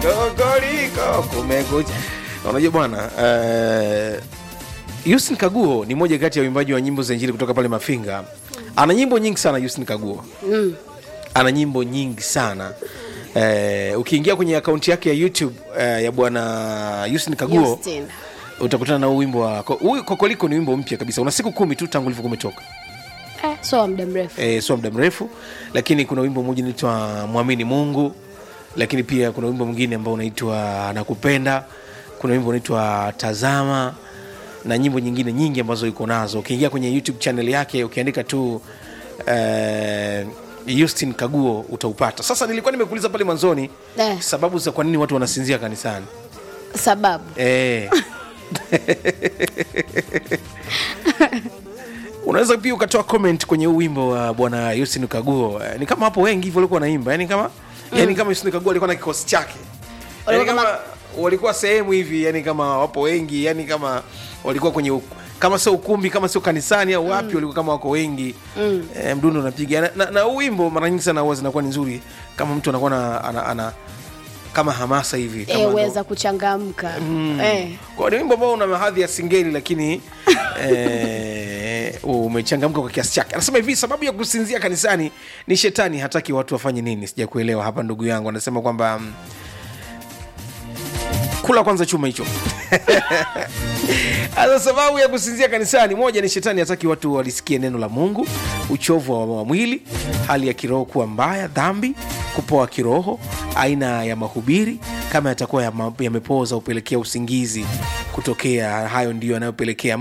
kokoriko kumekucha unajua bwana uh, Yusin Kaguo ni moja kati ya waimbaji wa nyimbo za injili kutoka pale Mafinga. Ana nyimbo nyingi sana Yusin Kaguo. Mm. Ana nyimbo nyingi sana. Eh, ukiingia kwenye akaunti yake ya YouTube eh, ya bwana Yusin Kaguo Justin. utakutana na huu wimbo wa ko- huu Kokoliko ni wimbo mpya kabisa. Una siku kumi tu tangu ulivyokuwa umetoka. Eh, so wa muda mrefu. Eh, sio muda mrefu, lakini kuna wimbo mmoja unaitwa Mwamini Mungu, lakini pia kuna wimbo mwingine ambao unaitwa Nakupenda, kuna wimbo unaitwa Tazama na nyimbo nyingine nyingi ambazo yuko nazo. Ukiingia kwenye YouTube channel yake ukiandika tu eh, Justin Kaguo utaupata. Sasa nilikuwa nimekuuliza pale mwanzoni Eh. sababu za kwa nini watu wanasinzia kanisani. Sababu. Eh. unaweza pia ukatoa comment kwenye huu wimbo wa bwana Yusin Kaguo. Eh, Ni kama hapo wengi hivyo walikuwa wanaimba, yani kama yani kama Yusin Kaguo alikuwa na kikosi chake, yani Walikuwa kama walikuwa sehemu hivi, yani kama wapo wengi, yani kama walikuwa kwenye uk- kama sio ukumbi, kama sio kanisani au wapi, walikuwa kama wako wengi mm. E, mdundo unapiga na, na, na huu wimbo mara nyingi sana huwa zinakuwa ni nzuri kama mtu anakuwa na, ana, ana, kama hamasa hivi kama Eh, ndo- weza kuchangamka. Eh. kwa ni wimbo ambao una mahadhi ya singeli lakini eh, umechangamka kwa kiasi chake. Anasema hivi, sababu ya kusinzia kanisani ni shetani hataki watu wafanye nini. Sijakuelewa hapa ndugu yangu. Anasema kwamba mm, kula kwanza chuma hicho. Sasa sababu ya kusinzia kanisani, moja ni shetani hataki watu walisikie neno la Mungu, uchovu wa, wa mwili, hali ya kiroho kuwa mbaya, dhambi, kupoa kiroho, aina ya mahubiri kama yatakuwa yama- yamepoza upelekea usingizi kutokea. Hayo ndiyo yanayopelekea